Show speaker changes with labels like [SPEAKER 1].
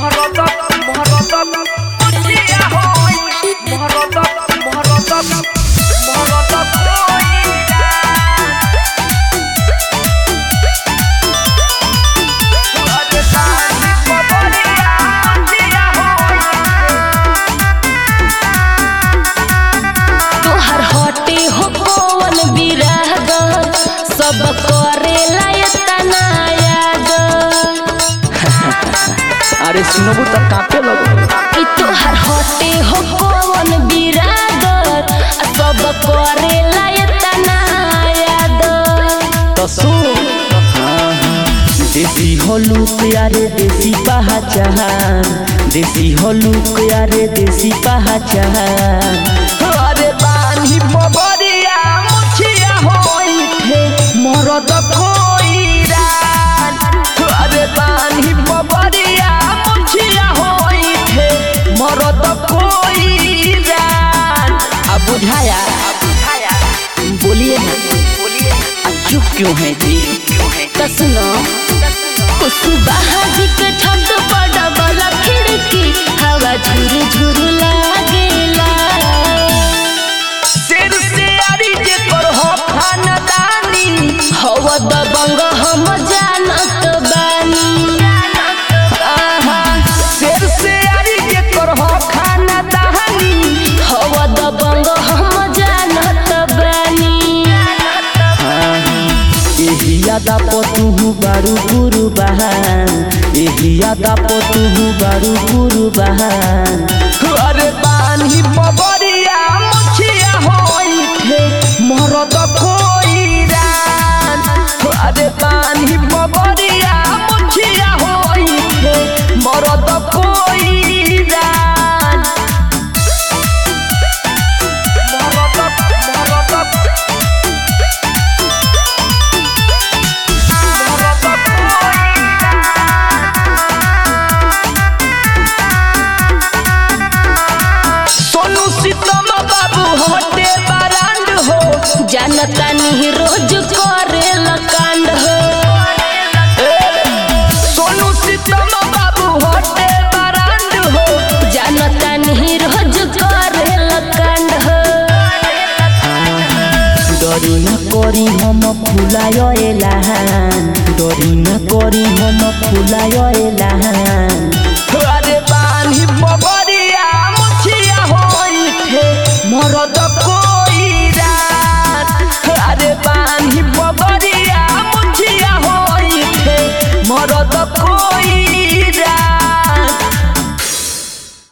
[SPEAKER 1] तोहर हटे हो कौन बिराग सब करेला एतना याद
[SPEAKER 2] अरे सुनबू त कापे लगो
[SPEAKER 1] कि तोहर हटे हो कौन बिराग सब करेला एतना याद
[SPEAKER 2] त सुन देसी होलू प्यारे देसी पहचान देसी होलू प्यारे देसी पहचान अरे बानी बबरिया मुछिया होई थे मरद कोइरान अरे बानी बबरिया मुछिया होई थे मरद कोइरान अब बुझाया बोलिए ना बोलिए चुप क्यों है जी
[SPEAKER 1] त सुनो कुसुबाहा जी के छत पर डबल खिड़की हवा झुर झुर लागेला
[SPEAKER 2] सिर से आरी जे कर हो खानदानी
[SPEAKER 1] हवा दबंग हम जानत बानी
[SPEAKER 2] आहा सिर से आरी जे कर हो खानदानी
[SPEAKER 1] हवा दबंग हम जानत बानी
[SPEAKER 2] एही यादा पतुहु बारू गुरु बहान एही यादा पतुहु बारू गुरु बहान अरे बानी बबरिया मुछिया होई थे मरद कोइरान अरे बानी बबरिया मुछिया होई थे मरद कोइरान मरद मरद सोनू सीतम बाबू हटे बरांड हो
[SPEAKER 1] जानता नहीं रोज करे कांड हो
[SPEAKER 2] सोनू सीतम बाबू हटे बरांड हो
[SPEAKER 1] जानता नहीं रोज करे कांड हो
[SPEAKER 2] डरी न करी हम फुलाय एलाहान डरी न करी हम फुलाय एलाहान अरे बानी बबरिया मुछिया होई थे मरद कोइरान अरे बानी बबरिया मुछिया होई थे मरद कोइरान